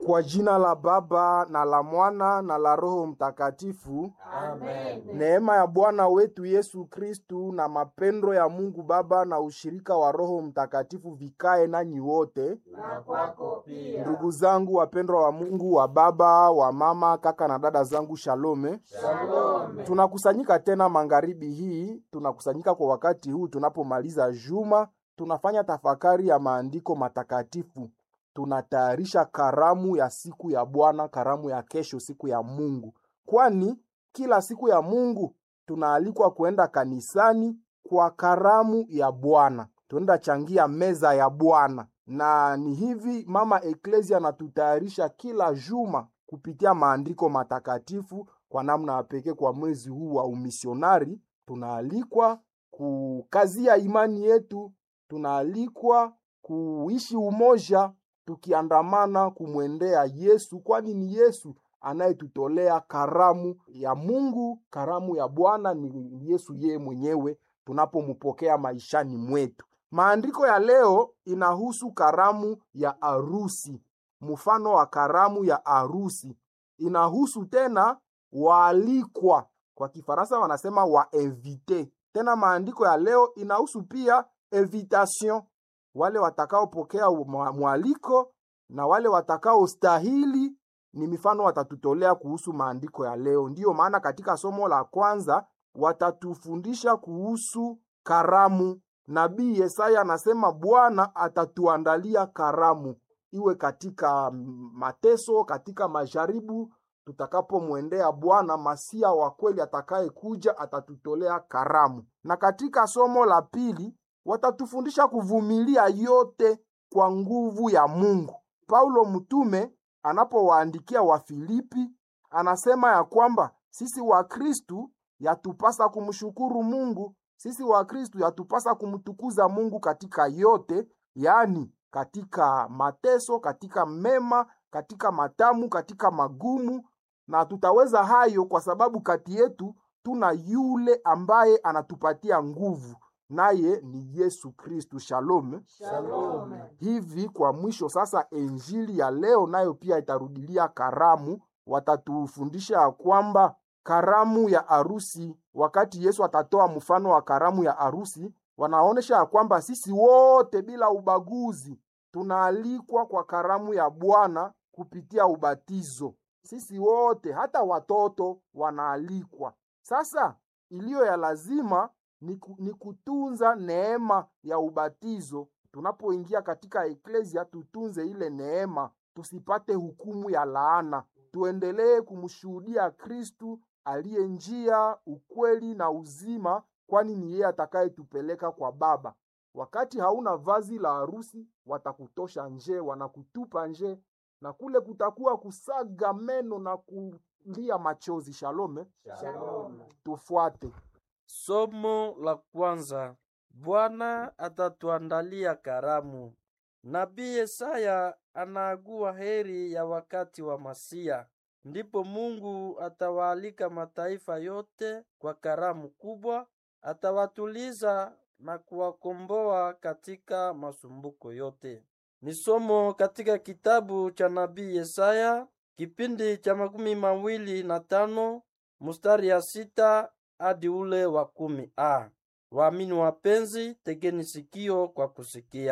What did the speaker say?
Kwa jina la Baba na la Mwana na la Roho Mtakatifu. Amen. Neema ya Bwana wetu Yesu Kristu na mapendo ya Mungu Baba na ushirika wa Roho Mtakatifu vikae nanyi wote. Na kwako pia. Ndugu zangu wapendwa wa Mungu, wa baba, wa mama, kaka na dada zangu, shalome. Shalom. Tunakusanyika tena magharibi hii, tunakusanyika kwa wakati huu tunapomaliza juma, tunafanya tafakari ya maandiko matakatifu, tunatayarisha karamu ya siku ya Bwana, karamu ya kesho, siku ya Mungu, kwani kila siku ya Mungu tunaalikwa kuenda kanisani kwa karamu ya Bwana, tuenda changia meza ya Bwana, na ni hivi mama Eklesia anatutayarisha kila juma kupitia maandiko matakatifu kwa namna ya pekee kwa mwezi huu wa umisionari tunaalikwa kukazia imani yetu, tunaalikwa kuishi umoja tukiandamana kumwendea Yesu, kwani ni Yesu anayetutolea karamu ya Mungu, karamu ya Bwana ni Yesu yeye mwenyewe tunapompokea maishani mwetu. Maandiko ya leo inahusu karamu ya arusi, mfano wa karamu ya arusi. Inahusu tena waalikwa, kwa Kifaransa wanasema wainvite. Tena maandiko ya leo inahusu pia invitation, wale watakaopokea mwaliko na wale watakaostahili ni mifano watatutolea kuhusu maandiko ya leo. Ndiyo maana katika somo la kwanza watatufundisha kuhusu karamu. Nabii Yesaya anasema Bwana atatuandalia karamu, iwe katika mateso, katika majaribu. Tutakapomwendea Bwana Masia wa kweli atakayekuja, atatutolea karamu. Na katika somo la pili watatufundisha kuvumilia yote kwa nguvu ya Mungu. Paulo mtume anapowaandikia Wafilipi anasema ya kwamba sisi Wakristu yatupasa kumshukuru Mungu, sisi Wakristu yatupasa kumtukuza Mungu katika yote, yaani katika mateso, katika mema, katika matamu, katika magumu, na tutaweza hayo kwa sababu kati yetu tuna yule ambaye anatupatia nguvu naye ni Yesu Kristu. Shalom, Shalom. Hivi kwa mwisho sasa, injili ya leo nayo pia itarudilia karamu. Watatufundisha ya kwamba karamu ya arusi, wakati Yesu atatoa mfano wa karamu ya arusi, wanaonyesha ya kwamba sisi wote bila ubaguzi tunaalikwa kwa karamu ya Bwana kupitia ubatizo. Sisi wote hata watoto wanaalikwa. Sasa iliyo ya lazima ni, ku, ni kutunza neema ya ubatizo. Tunapoingia katika eklesia, tutunze ile neema, tusipate hukumu ya laana. Tuendelee kumshuhudia Kristu aliye njia, ukweli na uzima, kwani ni yeye atakayetupeleka kwa Baba. Wakati hauna vazi la harusi, watakutosha nje, wanakutupa nje, na kule kutakuwa kusaga meno na kulia machozi. Shalome, Shalom. tufuate. Somo la kwanza. Bwana atatuandalia karamu. Nabii Yesaya anaagua heri ya wakati wa Masia. Ndipo Mungu atawaalika mataifa yote kwa karamu kubwa, atawatuliza na kuwakomboa katika masumbuko yote. Ni somo katika kitabu cha nabii Yesaya kipindi cha makumi mawili na tano mstari ya sita hadi ule wa kumi a. Waamini wapenzi, tegeni sikio kwa kusikia.